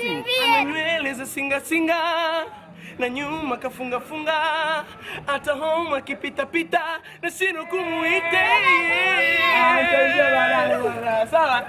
ana nywele za singa singa na nyuma kafunga funga, hata home akipita pita na sino kumuite. Sawa.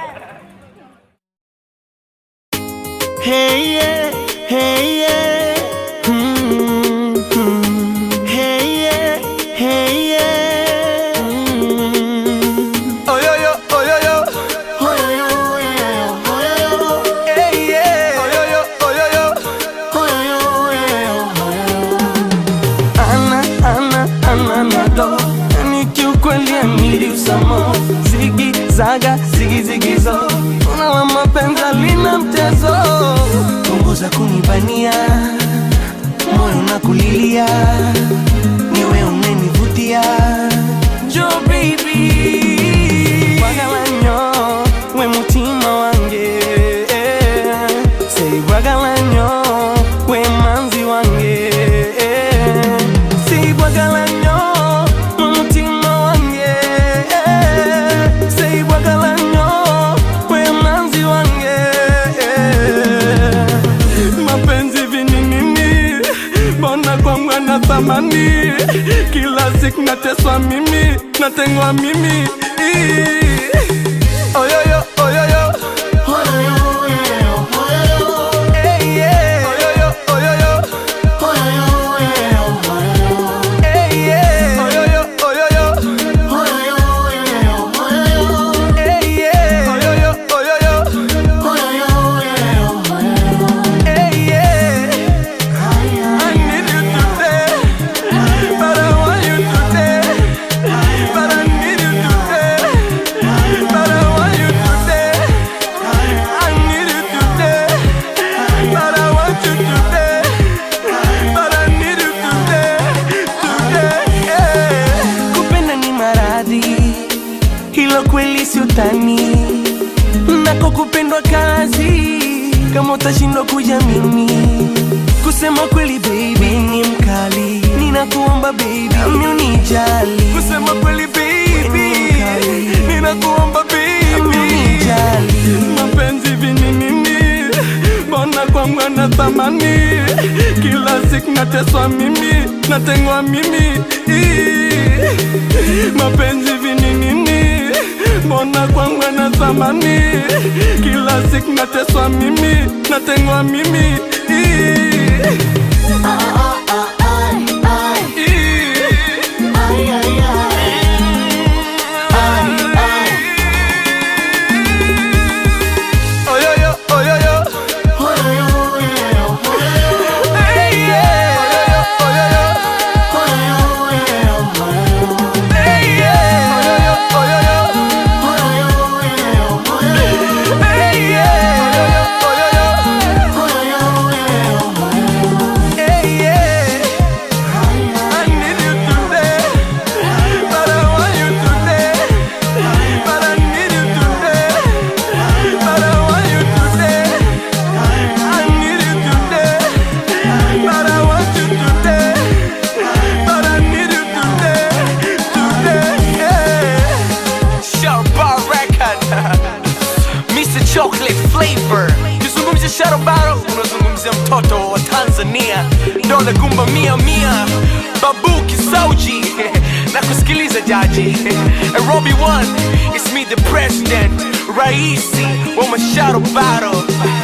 Hey yeah, hey yeah. Mm, mm. Hey yeah, hey yeah. Mm. Oyoyo, oyoyo, Oyoyo, oyoyo, oyoyo. hey yeah. Oyoyo, oyoyo. Oyoyo, oyoyo, oyoyo. Ana, ana, ana nado Yani kiukweli amiri usamo Zigi, zaga, zigi, zigi zo Unawa mapenzi lina mtezo Punguza kunibania Moyo na kulilia Niwe unenivutia Jo baby Wagalanyo We mutima wange Say wagalanyo We manzi wange Say wagalanyo We mutima wange Say wagalanyo We manzi wange mapenzi vininini mbona kwangu na thamani kila siku nateswa mimi natengwa mimi Ii. oyoyo oyoyo Oyoyo, oyoyo, oyoyo. hey, yeah. oyoyo oyoyo Oyoyo, oyoyo, oyoyo. hey, yeah. oyoyo oyoyo Oyoyo, oyoyo, oyoyo. hey, yeah. oyoyo oyoyo Oyoyo, oyoyo, oyoyo. hey, yeah. I need you today, but I want you today, but I need you today, but I want you today. I need you today, but I want you today, but I need you today, today. Yeah. kupenda ni maradhi, hilo kweli si utani, nako kupendwa kazi, kama utashindwa kuja mimi kusema kweli baby ni mkali, ninakuomba baby nami unijali, Kusema kweli baby, Mkali. ninakuomba nami baby. unijali. mapenzi vininini mbona kwangu na thamani kila siku nateswa mimi natengwa mimi Ii. mapenzi vininini mbona kwangu na thamani kila siku nateswa mimi natengwa mimi Ii. Ii. Oyoyo, oyoyo. Hey, yeah. Oyoyo, oyoyo. Hey, yeah. Oyoyo, oyoyo. Hey, yeah. Oyoyo, oyoyo. Hey, yeah. I need you today, but I want you today, but I need you today, but I want you today. I need you today, but I want you today, but I need you today, today. Yeah. Sharp Bar Record Mr. Chocolate Flavor Kizungumzia Shadow Battle unazungumzia mtoto wa Tanzania Dole gumba mia mia Babu Kisauji na kusikiliza jaji Nairobi one It's me the president Raisi wa Shadow Battle